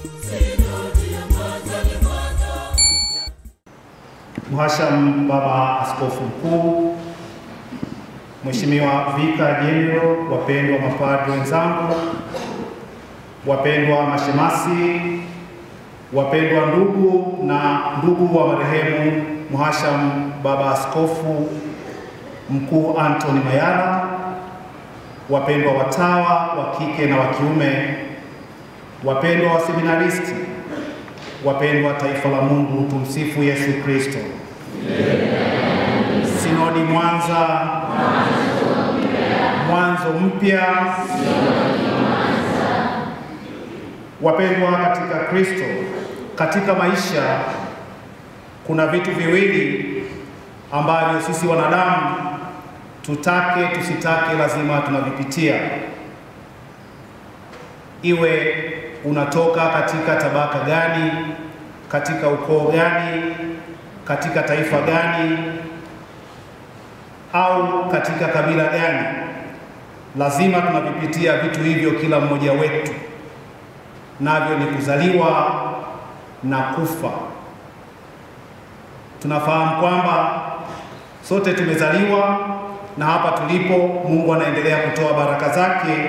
Mhashamu Baba Askofu Mkuu, Mheshimiwa Vika General, wapendwa mapadri wenzangu, wapendwa mashemasi, wapendwa ndugu na ndugu wa marehemu Mhashamu Baba Askofu Mkuu Anthony Mayala, wapendwa watawa wa kike na wa kiume, wapendwa waseminaristi, wapendwa taifa la Mungu, tumsifu Yesu Kristo. Sinodi Mwanza, mwanzo mpya. Wapendwa katika Kristo, katika maisha kuna vitu viwili ambavyo sisi wanadamu tutake tusitake, lazima tunavipitia, iwe unatoka katika tabaka gani, katika ukoo gani, katika taifa gani, au katika kabila gani, lazima tunavipitia vitu hivyo, kila mmoja wetu, navyo ni kuzaliwa na kufa. Tunafahamu kwamba sote tumezaliwa na hapa tulipo, Mungu anaendelea kutoa baraka zake,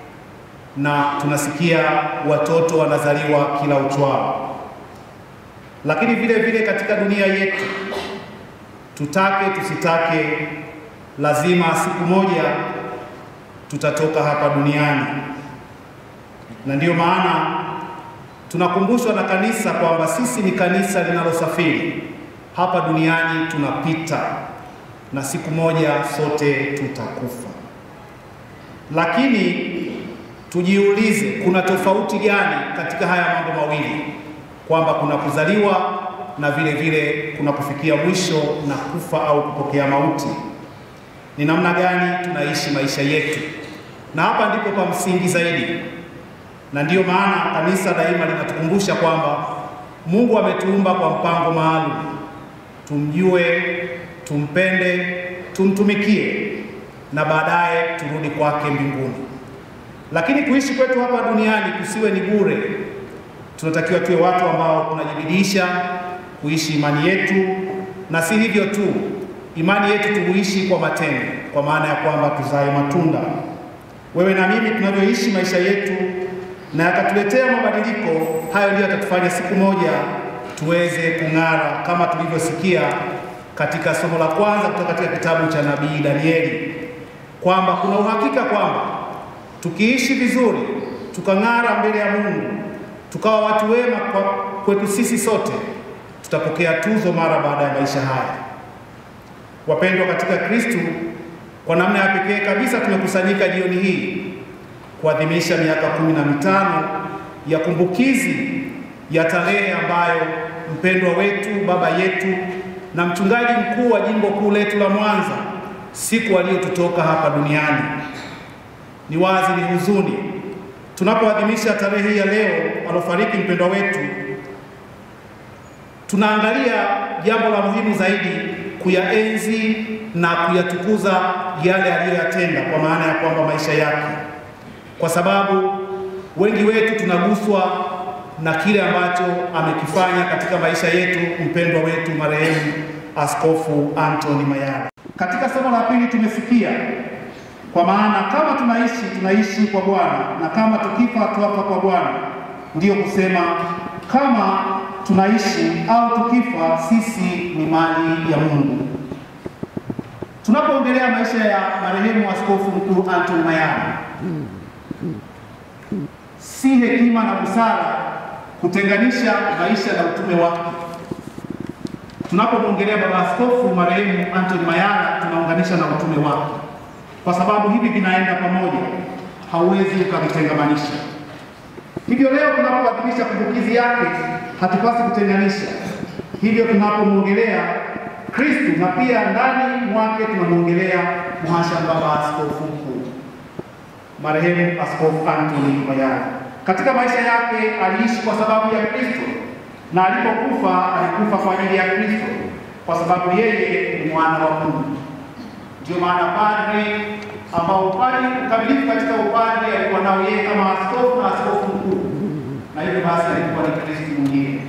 na tunasikia watoto wanazaliwa kila uchwao. Lakini vile vile katika dunia yetu, tutake tusitake, lazima siku moja tutatoka hapa duniani, na ndiyo maana tunakumbushwa na kanisa kwamba sisi ni kanisa linalosafiri hapa duniani, tunapita na siku moja sote tutakufa. Lakini tujiulize, kuna tofauti gani katika haya mambo mawili, kwamba kuna kuzaliwa na vile vile kuna kufikia mwisho na kufa au kupokea mauti? Ni namna gani tunaishi maisha yetu? Na hapa ndipo pa msingi zaidi, na ndiyo maana kanisa daima linatukumbusha kwamba Mungu ametuumba kwa mpango maalum, tumjue tumpende, tumtumikie na baadaye turudi kwake mbinguni. Lakini kuishi kwetu hapa duniani kusiwe ni bure. Tunatakiwa tuwe watu ambao tunajibidisha kuishi imani yetu, na si hivyo tu, imani yetu tuhuishi kwa matendo, kwa maana ya kwamba tuzae matunda. Wewe na mimi tunavyoishi maisha yetu na yakatuletea mabadiliko, hayo ndiyo yatatufanya siku moja tuweze kung'ara kama tulivyosikia katika somo la kwanza kutoka katika kitabu cha nabii Danieli kwamba kuna uhakika kwamba tukiishi vizuri tukang'ara mbele ya Mungu tukawa watu wema kwa kwetu sisi sote, tutapokea tuzo mara baada ya maisha haya. Wapendwa katika Kristo, kwa namna ya pekee kabisa tumekusanyika jioni hii kuadhimisha miaka kumi na mitano ya kumbukizi ya tarehe ambayo mpendwa wetu baba yetu na mchungaji mkuu wa jimbo kuu letu la Mwanza siku aliyotutoka hapa duniani. Ni wazi, ni huzuni tunapoadhimisha tarehe hii ya leo alofariki mpendwa wetu, tunaangalia jambo la muhimu zaidi, kuyaenzi na kuyatukuza yale aliyoyatenda, kwa maana ya kwamba maisha yake, kwa sababu wengi wetu tunaguswa na kile ambacho amekifanya katika maisha yetu mpendwa wetu marehemu Askofu Anthony Mayala. Katika somo la pili tumesikia, kwa maana kama tunaishi tunaishi kwa Bwana, na kama tukifa tuafa kwa Bwana. Ndiyo kusema kama tunaishi au tukifa, sisi ni mali ya Mungu. Tunapoongelea maisha ya marehemu Askofu Mkuu Anthony Mayala, si hekima na busara kutenganisha maisha na utume wake. Tunapomwongelea baba askofu marehemu Anthony Mayala, tunaunganisha na utume wake, kwa sababu hivi vinaenda pamoja, hauwezi ukavitengamanisha. Hivyo leo tunapoadhimisha kumbukizi yake, hatupasi kutenganisha. Hivyo tunapomwongelea Kristu na pia ndani mwake tunamwongelea mhashamu baba askofu mkuu marehemu Askofu Anthony Mayala. Katika maisha yake aliishi kwa sababu ya Kristo na alipokufa alikufa kwa ajili ya Kristo, kwa sababu yeye ni mwana wa Mungu. Ndio maana padri ambao upadri ukamilifu katika upadri alikuwa nao yeye kama askofu na askofu mkuu, na hivyo basi alikuwa ni Kristo mwingine.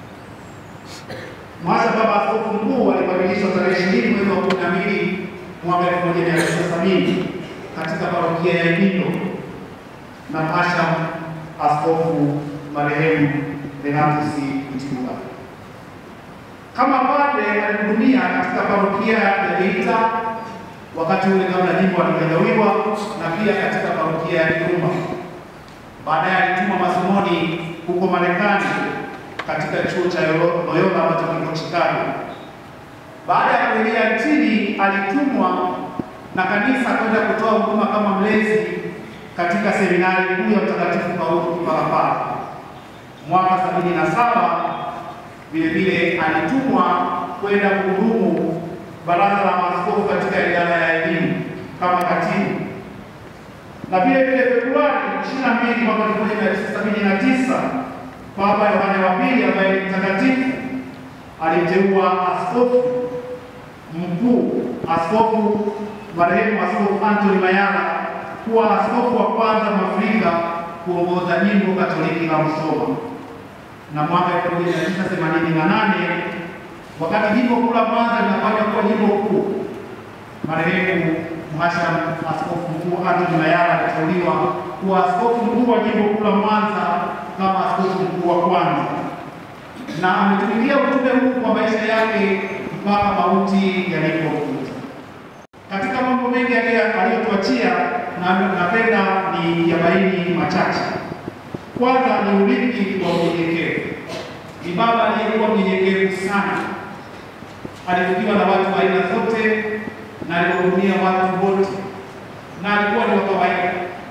Mwasha Baba Askofu Mkuu alibadilishwa tarehe ishirini mwezi wa kumi na mbili mwaka elfu moja mia tisa sabini katika parokia ya Ibindo na Mhashamu Askofu marehemu Renatus Mtibula. Kama padre alihudumia katika parokia ya Geita wakati ule kabla jimbo halijagawiwa na pia katika parokia ya Kiruma. Baadaye alitumwa masomoni huko Marekani katika chuo cha Loyola ambacho kiko Chicago. Baada ya kurejea nchini, alitumwa na kanisa kwenda kutoa huduma kama mlezi katika seminari kuu ya Mtakatifu Paulo Kipalapala. Mwaka sabini na saba vile vile alitumwa kwenda kuhudumu baraza la maaskofu katika idara ya elimu kama katibu, na vile vile Februari 22 mwaka 1979 Papa Yohane wa Pili ambaye ni mtakatifu alimteua askofu mkuu, askofu marehemu Askofu Anthony Mayala kuwa askofu wa kwanza Mwafrika kuongoza jimbo Katoliki la Musoma. Na mwaka 1988 wakati jimbo kuu la Mwanza linafanya kuwa jimbo kuu, marehemu Mhashamu Askofu Mkuu Anthony Mayala aliteuliwa kuwa askofu mkuu wa jimbo kuu la Mwanza kama askofu mkuu wa kwanza, na ametumikia utume huu kwa maisha yake mpaka mauti yalipokuja. Katika mambo mengi aliyotuachia, na napenda ni yabaini machache. Kwanza ni urithi wa unyenyekevu. Ni baba aliyekuwa mnyenyekevu sana, alifikiwa na watu wa aina zote na aliwahudumia watu wote, na alikuwa ni wa kawaida.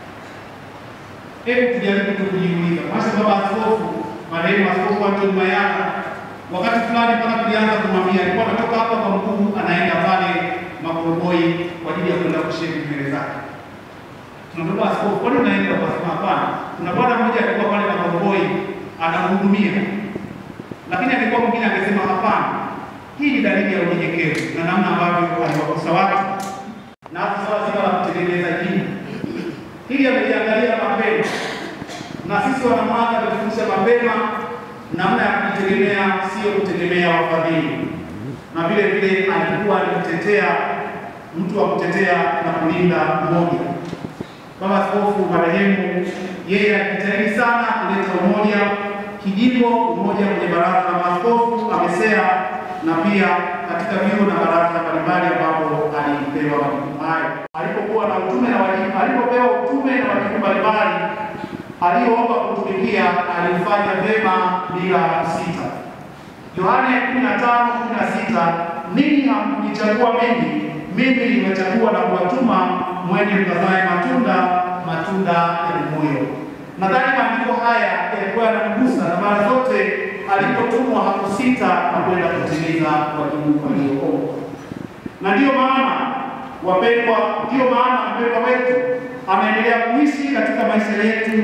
Hebu tujaribu tu kujiuliza, basi baba askofu marehemu Askofu Anthony Mayala, wakati fulani mpaka tulianza kumwambia, alikuwa anatoka hapa kwa mkuu, anaenda pale Makoroboi kwa ajili ya kwenda kushiriki nywele zake. Tunamwambia askofu, kwani unaenda? Akasema hapana, kuna bwana mmoja alikuwa pale Makoroboi anamhudumia, lakini alikuwa mwingine akisema hapana, hii ni dalili ya unyenyekevu na namna ambavyo aliwakosa watu na swala zima la kutengeneza jina hili ameliangalia mapema, na sisi wanamwanga tutufundisha mapema namna ya kujitegemea, sio kutegemea wafadhili, na vile vile alikuwa alimtetea mtu wa kutetea na kulinda umoja. Baba Askofu marehemu, yeye alijitahidi sana kuleta umoja kijimbo, umoja kwenye baraza la maaskofu amesea, na pia katika vyuo na baraza mbalimbali ambapo alipewa majukumu hayo. Alipokuwa na utume na wajibu, alipopewa utume na wajibu mbalimbali aliyoomba kutumikia, alifanya vyema bila kusita. Yohane 15:16 ninyi hamkunichagua mimi, mimi nimechagua na kuwatuma mwende mkazae matunda, matunda ya moyo. Nadhani maandiko haya yalikuwa yanamgusa, na mara zote alipotumwa hakusita na kwenda kutimiza wajibu walioomba. Na ndiyo maana wapendwa, ndiyo maana mpendwa wetu anaendelea kuishi katika maisha yetu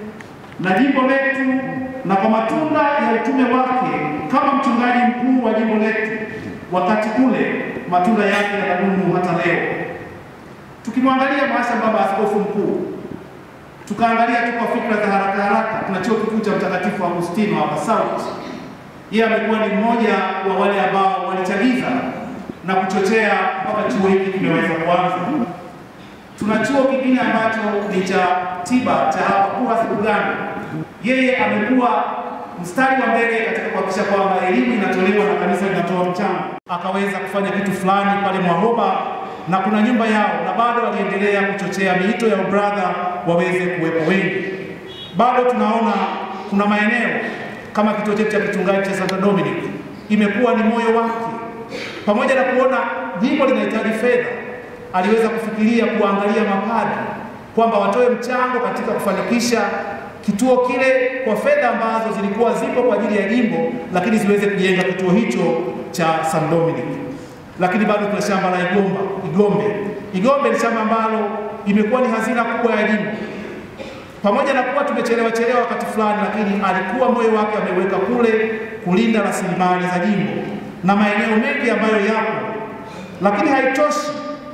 na jimbo letu, na kwa matunda ya utume wake kama mchungaji mkuu wa jimbo letu, wakati ule matunda yake yanadumu hata leo. Tukimwangalia maisha baba askofu mkuu, tukaangalia tu kwa fikra za haraka haraka, tuna chuo kikuu cha Mtakatifu Agustino hapa South. Yeye amekuwa ni mmoja wa wale ambao walichagiza na kuchochea mpaka chuo hiki kimeweza kuanza. Tuna chuo kingine ambacho ni cha tiba cha hapa KUHAS Uganda. Yeye amekuwa mstari wa mbele katika kuhakikisha kwamba elimu inatolewa na kanisa linatoa mchango. Akaweza kufanya kitu fulani pale Mwahoba na kuna nyumba yao, na bado aliendelea kuchochea miito ya ubradha waweze kuwepo wengi. Bado tunaona kuna maeneo kama kituo chetu cha kichungaji cha Santa Dominic imekuwa ni moyo wake, pamoja na kuona jimbo linahitaji fedha, aliweza kufikiria kuangalia mapadri kwamba watoe mchango katika kufanikisha kituo kile kwa fedha ambazo zilikuwa zipo kwa ajili ya jimbo, lakini ziweze kujenga kituo hicho cha San Dominic. Lakini bado tuna shamba la Igomba, Igombe. Igombe ni shamba ambalo imekuwa ni hazina kubwa ya jimbo. Pamoja na kuwa tumechelewa chelewa wakati fulani, lakini alikuwa moyo wake ameweka kule kulinda rasilimali za jimbo na maeneo mengi ambayo yapo, lakini haitoshi.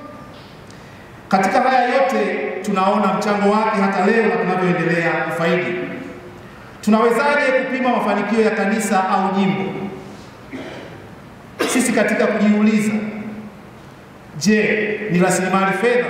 Katika haya yote tunaona mchango wake hata leo na tunavyoendelea kufaidi. Tunawezaje kupima mafanikio ya kanisa au jimbo? Sisi katika kujiuliza, je, ni rasilimali fedha?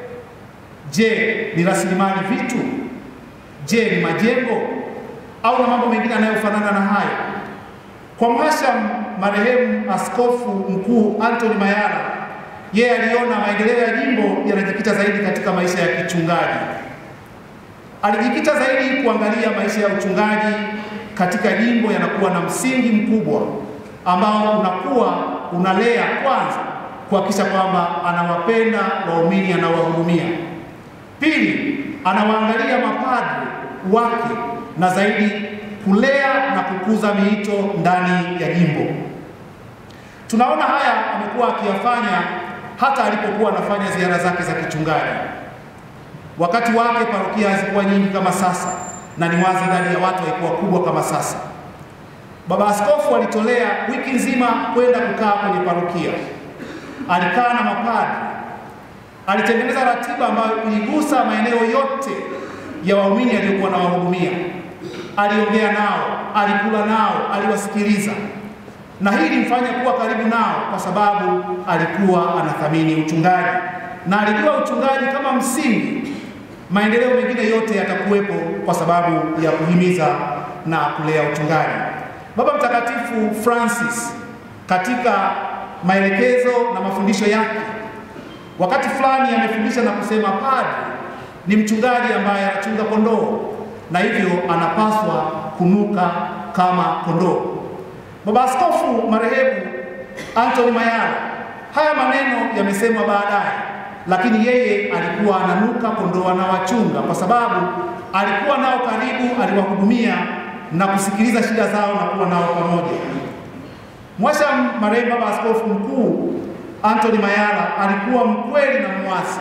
Je, ni rasilimali vitu? Je, ni majengo au na mambo mengine yanayofanana na hayo? Kwa mhashamu marehemu Askofu Mkuu Anthony Mayala, yeye aliona maendeleo ya jimbo yanajikita zaidi katika maisha ya kichungaji. Alijikita zaidi kuangalia maisha ya uchungaji katika jimbo yanakuwa na msingi mkubwa ambao unakuwa unalea kwanza kuhakikisha kwamba anawapenda waumini anaowahudumia. Pili, anawaangalia mapadri wake na zaidi kulea na kukuza miito ndani ya jimbo. Tunaona haya amekuwa akiyafanya hata alipokuwa anafanya ziara zake za kichungaji. Wakati wake parokia hazikuwa nyingi kama sasa, na ni wazi idadi ya watu haikuwa kubwa kama sasa. Baba Askofu alitolea wiki nzima kwenda kukaa kwenye parokia, alikaa na mapadri, alitengeneza ratiba ambayo iligusa maeneo yote ya waumini aliyokuwa na wahudumia. Aliongea nao, alikula nao, aliwasikiliza, na hii ilimfanya kuwa karibu nao kwa sababu alikuwa anathamini uchungaji na alijua uchungaji kama msingi. Maendeleo mengine yote yatakuwepo kwa sababu ya kuhimiza na kulea uchungaji. Baba Mtakatifu Francis katika maelekezo na mafundisho yake, wakati fulani amefundisha na kusema padri ni mchungaji ambaye anachunga kondoo na hivyo anapaswa kunuka kama kondoo. Baba Askofu marehemu Anthony Mayala, haya maneno yamesemwa baadaye, lakini yeye alikuwa ananuka kondoo anawachunga, kwa sababu alikuwa nao karibu, aliwahudumia na kusikiliza shida zao na kuwa nao pamoja. Mwashamu marehemu Baba Askofu Mkuu Anthony Mayala alikuwa mkweli na mwasi.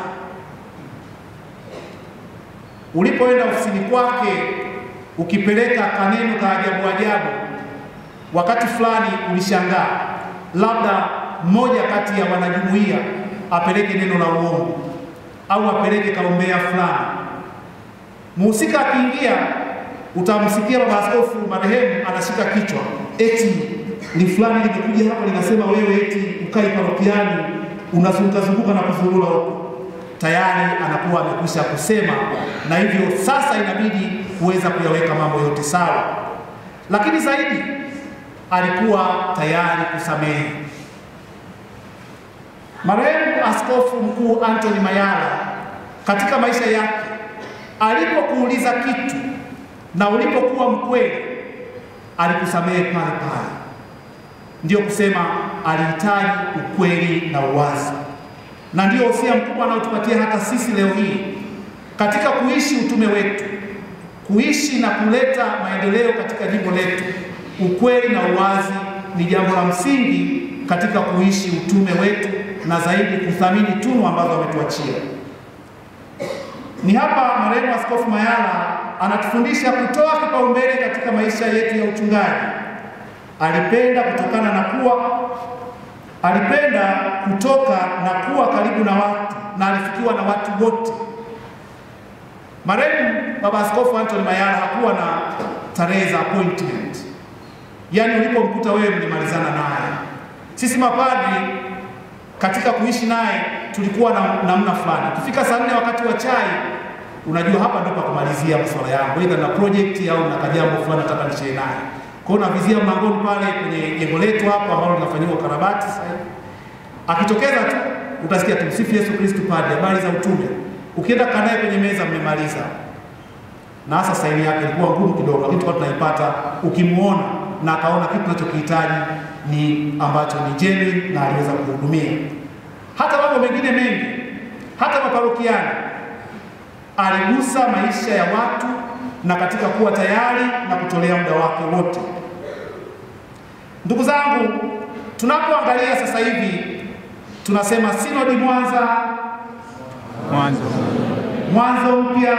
Ulipoenda ofisini kwake ukipeleka kaneno ka ajabu ajabu, wakati fulani ulishangaa labda mmoja kati ya wanajumuiya apeleke neno la uongo au apeleke kaombea fulani. Muhusika akiingia, utamsikia baba askofu marehemu anashika kichwa, eti ni fulani limekuja hapa linasema wewe eti ukai parokiani unazunguka zunguka na kuzurura huko tayari anakuwa amekwisha kusema, na hivyo sasa inabidi kuweza kuyaweka mambo yote sawa. Lakini zaidi alikuwa tayari kusamehe. Marehemu Askofu Mkuu Anthony Mayala katika maisha yake, alipokuuliza kitu na ulipokuwa mkweli, alikusamehe pale pale. Ndiyo kusema alihitaji ukweli na uwazi na ndio usia mkubwa anaotupatia hata sisi leo hii katika kuishi utume wetu, kuishi na kuleta maendeleo katika jimbo letu. Ukweli na uwazi ni jambo la msingi katika kuishi utume wetu na zaidi kuthamini tunu ambazo ametuachia. Ni hapa marehemu Askofu Mayala anatufundisha kutoa kipaumbele katika maisha yetu ya uchungaji. Alipenda kutokana na kuwa alipenda kutoka na kuwa karibu na watu na alifikiwa na watu wote. Marehemu Baba Askofu Anthony Mayala hakuwa na tarehe za appointment, yaani ulipomkuta wewe mlimalizana naye. Sisi mapadri katika kuishi naye tulikuwa na namna fulani. Ukifika saa nne wakati wa chai, unajua hapa ndipo kumalizia masuala yangu, aidha na project au na kajambo fulani nataka nishare naye kwa hiyo navizia mlangoni pale kwenye jengo letu hapo ambalo linafanyiwa ukarabati sasa hivi. Akitokeza tu utasikia tumsifu Yesu Kristo, padre, habari za utume. Ukienda kaa naye kwenye meza, mmemaliza. Na hasa saini yake ilikuwa ngumu kidogo, lakini tulikuwa tunaipata ukimuona na akaona kitu tunachokihitaji ni ambacho ni genuine na aliweza kuhudumia. Hata mambo mengine mengi, hata maparokiani aligusa maisha ya watu na katika kuwa tayari na kutolea muda wake wote. Ndugu zangu, tunapoangalia sasa hivi tunasema sinodi Mwanza, Mwanzo mwanzo mpya.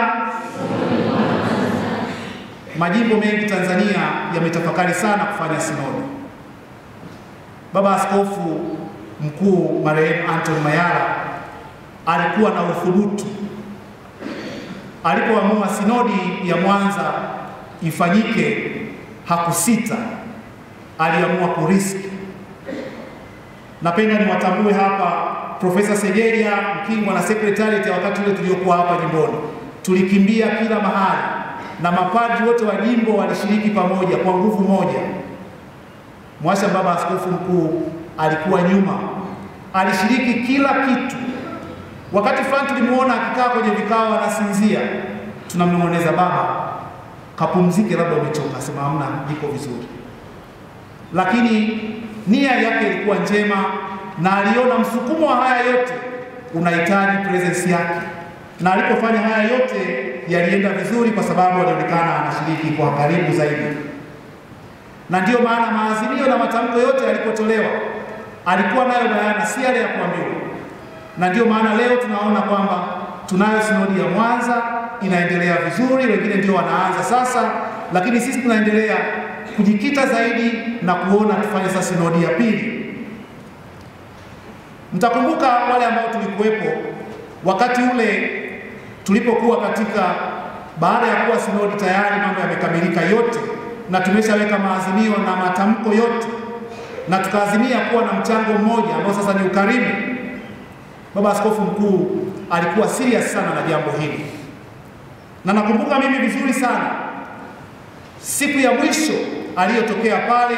Majimbo mengi Tanzania yametafakari sana kufanya sinodi. Baba Askofu Mkuu marehemu Anthony Mayala alikuwa na uthubutu alipoamua sinodi ya Mwanza ifanyike hakusita, aliamua kuriski. Napenda niwatambue hapa Profesa Segeria Mkingwa na secretariat ya wakati ule tuliokuwa hapa jimboni, tulikimbia kila mahali na mapadri wote wa jimbo walishiriki pamoja kwa nguvu moja. Mwasha baba askofu mkuu alikuwa nyuma, alishiriki kila kitu. Wakati fulani tulimuona akikaa kwenye vikao anasinzia, tunamnong'oneza baba, kapumzike, labda umechoka. Sema hamna, niko vizuri. Lakini nia yake ilikuwa njema na aliona msukumo wa haya yote unahitaji presence yake, na alipofanya haya yote yalienda vizuri, kwa sababu alionekana anashiriki kwa karibu zaidi. Na ndiyo maana maazimio na matamko yote yalipotolewa alikuwa nayo bayana, si yale ya kuambiwa. Na ndiyo maana leo tunaona kwamba tunayo sinodi ya Mwanza inaendelea vizuri, wengine ndio wanaanza sasa, lakini sisi tunaendelea kujikita zaidi na kuona tufanye sasa sinodi ya pili. Mtakumbuka wale ambao tulikuwepo wakati ule tulipokuwa katika, baada ya kuwa sinodi tayari mambo yamekamilika yote na tumeshaweka maazimio na matamko yote, na tukaazimia kuwa na mchango mmoja ambao sasa ni ukarimu. Baba Askofu Mkuu alikuwa serious sana na jambo hili, na nakumbuka mimi vizuri sana siku ya mwisho aliyotokea pale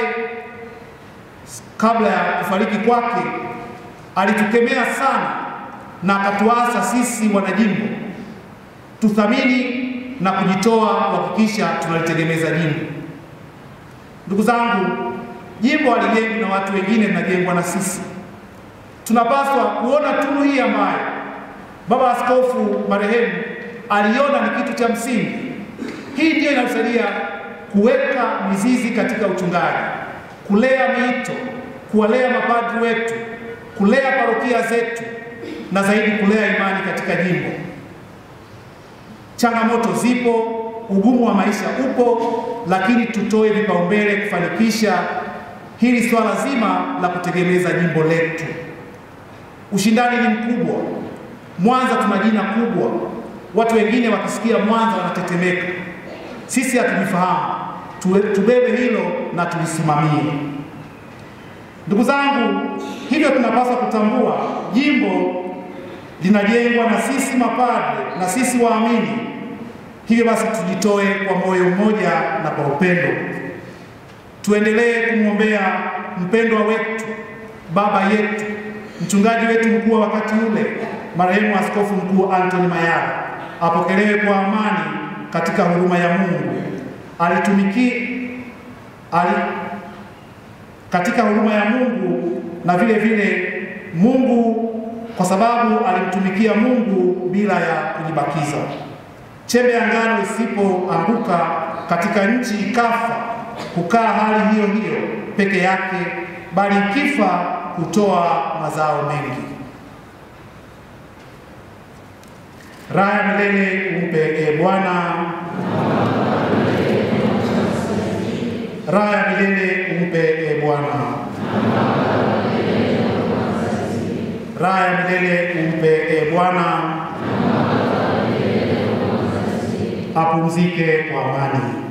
kabla ya kufariki kwake alitukemea sana na akatuasa sisi wanajimbo tuthamini na kujitoa kuhakikisha tunalitegemeza jimbo. Ndugu zangu, jimbo halijengwi na watu wengine, linajengwa na sisi. Tunapaswa kuona tunu hii ambayo baba askofu marehemu aliona ni kitu cha msingi. Hii ndiyo inatusaidia kuweka mizizi katika uchungaji, kulea miito, kuwalea mapadri wetu kulea parokia zetu na zaidi kulea imani katika jimbo. Changamoto zipo, ugumu wa maisha upo, lakini tutoe vipaumbele kufanikisha hili swala zima la kutegemeza jimbo letu. Ushindani ni mkubwa. Mwanza tuna jina kubwa, watu wengine wakisikia Mwanza wanatetemeka. Sisi hatujifahamu, tubebe hilo na tulisimamie. Ndugu zangu, hivyo tunapaswa kutambua jimbo linajengwa na sisi mapadre na sisi waamini. Hivyo basi tujitoe kwa moyo mmoja na kwa upendo, tuendelee kumwombea mpendwa wetu, baba yetu, mchungaji wetu mkuu wa wakati ule, marehemu Askofu Mkuu Anthony Mayala, apokelewe kwa amani katika huruma ya Mungu. Alitumiki ali katika huruma ya Mungu na vile vile Mungu, kwa sababu alimtumikia Mungu bila ya kujibakiza. Chembe ya ngano isipoanguka katika nchi ikafa, kukaa hali hiyo hiyo peke yake, bali ikifa hutoa mazao mengi. Raha ya milele umpe e Bwana, raha ya milele umpe e Bwana, raha ya milele umpe e Bwana, apumzike kwa amani.